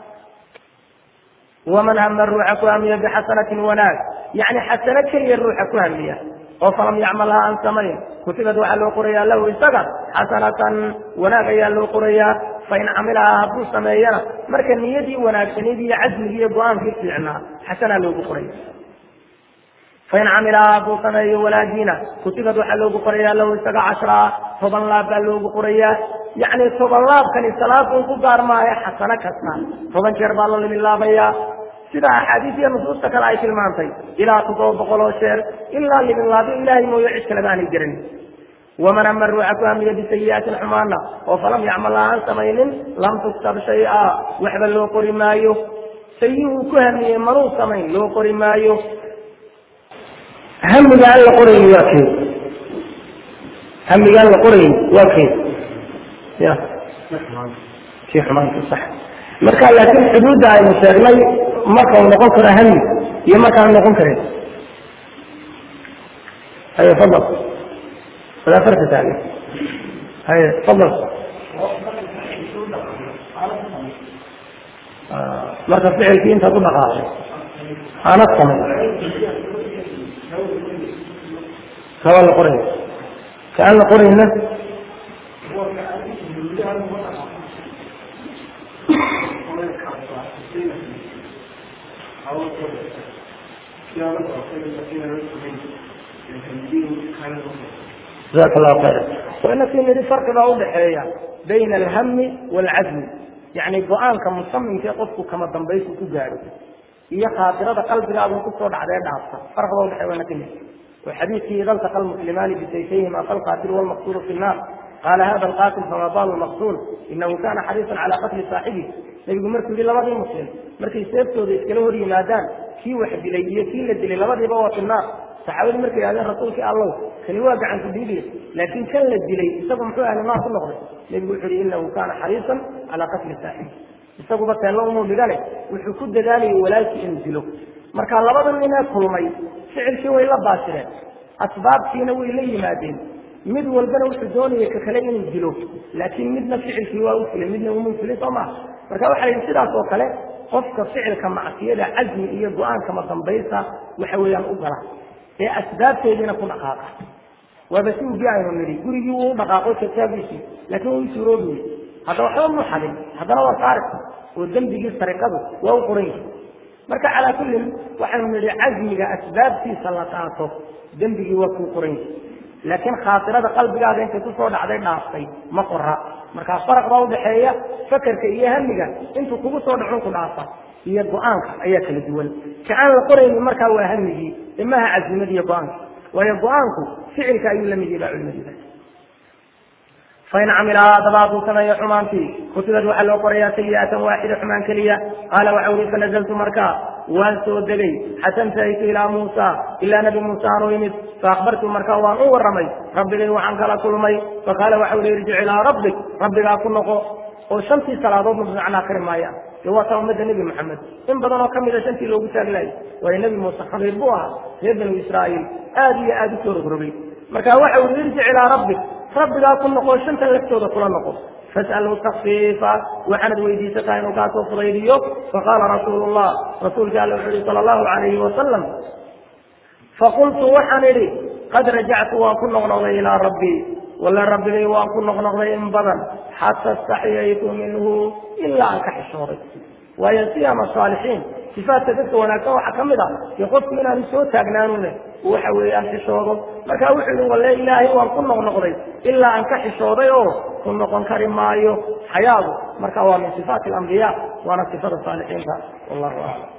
waman hama ruuxa ku hamiya bixasanatin wanaag yani xasano keliya ruuxa ku hamiya oo falam yacmalha aan samayn kutibad waxaa loo qorayaa lahu isaga xasanatan wanaag ayaa loo qorayaa fain camilahaa hadduu sameeyana marka niyadii wanaagsanid iyo casmigii iyo go-aankii fiicnaa xasanaa loogu qoraya fain camilahaa hadduu sameeyo walaadiina kutibad waxaa loogu qorayaa lahu isaga cashraa toban laab baa loogu qorayaa yacni toban laabkani salaadun ku gaar maayo xasano kasta toban jeer baa la liminlaabayaa sida axaadiis iyo nusuusta kale ay tilmaantay ilaa toddoba boqol oo jeer ilaa liminlaabyo ilaahay mooyo cid kaleba aanay garanin waman ama ruuxa ku hamiya bisayi'aatin xumaana oo falam yacmal aan samaynin lam tuktab shay-a waxba loo qori maayo sayihuu ku hamiyey manuu samayn loo qori maayo hamiga aan la qorayni waa kee hamiga aan la qorayni waa kee ya kii xumaanka sax marka laakiin xuduudda aynu sheegnay marka uu noqon karo hami iyo markaan noqon karin haye fadal walaa farka taagan haye fadal marka ficilkii intaad u dhaqaaqay aanad samay kaba la qoraya kaan la qorayna جزاك الله خيرا وإن في نري فرق بقى udhaxeeya بين الهم والعزم يعني go-aanka musamimkee qofku kama dambaysu ku gaadho iyo khaatirada qalbigaadu kusoo dhacdee dhaafta farq baa udhaxeeya waana kamid وحديثه إذا التقى المسلمان بسيفيهما فالقاتل والمقتول في النار قال هذا القاتل فما بال المقتول إنه كان حريصا على قتل صاحبه nabigu markuu yidhi labadii muslim markay seeftooda iskala hor yimaadaan kii wax dilay iyo kii la dilay labadiiba waa finnaar saxaabadii markay yidhahdeen rasuulkii allow kani waa gacanku dhiibiya laakiin kan la dilay isagu muxuu ahli naar ku noqday nebigu wuxuu yihi inahu kaana xariisan calaa qatli saaxibi isaguba teello umuu dhigane wuxuu ku dadaalayay walaalkii inuu dilo marka labada ninee kulmay ficilkii way la baasireen asbaabtiina way la yimaadeen mid walbana wuxuu doonaya ka kale inuu dilo laakiin midna ficilkii waa u fulay midna umuu fulay soo maha marka waxa yidhi sidaas oo kale qofka ficilka macsiyada casmi iyo go-aanka madambaysa waxa weeyaan u gala ee asbaabteediina ku dhaqaaqa waaba si ugi aynu nidhi gurigii wuu u dhaqaaqo kitaabiisii laakiin wuu suuroobi wey hadda waxba mu xadin haddana waa saaris oo dembigii sariqadu waa u qoran yahay marka calaa kullin waxaynu nidhi casmiga asbaabtiisa la qaato dembigii waa kuu qoran yahay laakiin khaatirada qalbigaada intay kusoo dhacday dhaaftay ma qora markaa faraq baa udhaxeeya fakerka iyo hamiga intuu kugu soo dhacun ku dhaafa iyo go-aanka ayaa kala duwan ka aan la qoraynin markaa waa hamigii imaha casimada iyo go-aanka waayo go-aanku ficilka ayuu la mid yahay baa culimadiida fain camila dabaaduu sameeyo xumaantii kutubad waxaa loo qorayaa sayi'atan waaxida xumaan keliya qaala waxa uri fanazaltu markaa waan soo degay xatan tahaytu ilaa muusa ilaa nabi muuse aan u imid faakbartu markaa waan u warramay rabbigay waxaan kala kulmay faqaala waxa uri irjic ilaa rabbik rabbigaa ku noqo oo shantii salaadoodna bimacnaa kari maaya dee waa taa ummadda nebi maxamed in badan oo kamida shantii loogu taaglaayay waayo nebi muuse khabiir buu ahaa reer banu israa'iil aad iyo aad u soo rogrogay marka waxa uri irjic ilaa rabbik rabbigaa ku noqo shantan laftooda kula noqo fas'alhu takfiifa waxaanad weydiisataa inuu kaa soo fudaydiyo faqaala rasuulu llah rasuulka alla wuxuu yihi sala allahu calayhi wasalam faqultu waxaan idhi qad rajactu waan ku noqnoqday ilaa rabbii walla rabbigay waan ku noqnoqday in badan xata istaxyaytu minhu ilaa aan ka xishooday waayo siyaama saalixiin sifaadka dadka wanaagsan waxaa ka mid ah dee qofku inaanu soo taagnaanune waxa weeyaan xishoodo marka wuxuu yihi walle ilaahay waan ku noqnoqday ilaa aan ka xishooday oo ku noqon kari maayo xayaadu marka waa min sifaati alambiya waana sifada saalixiinta wallahu aclam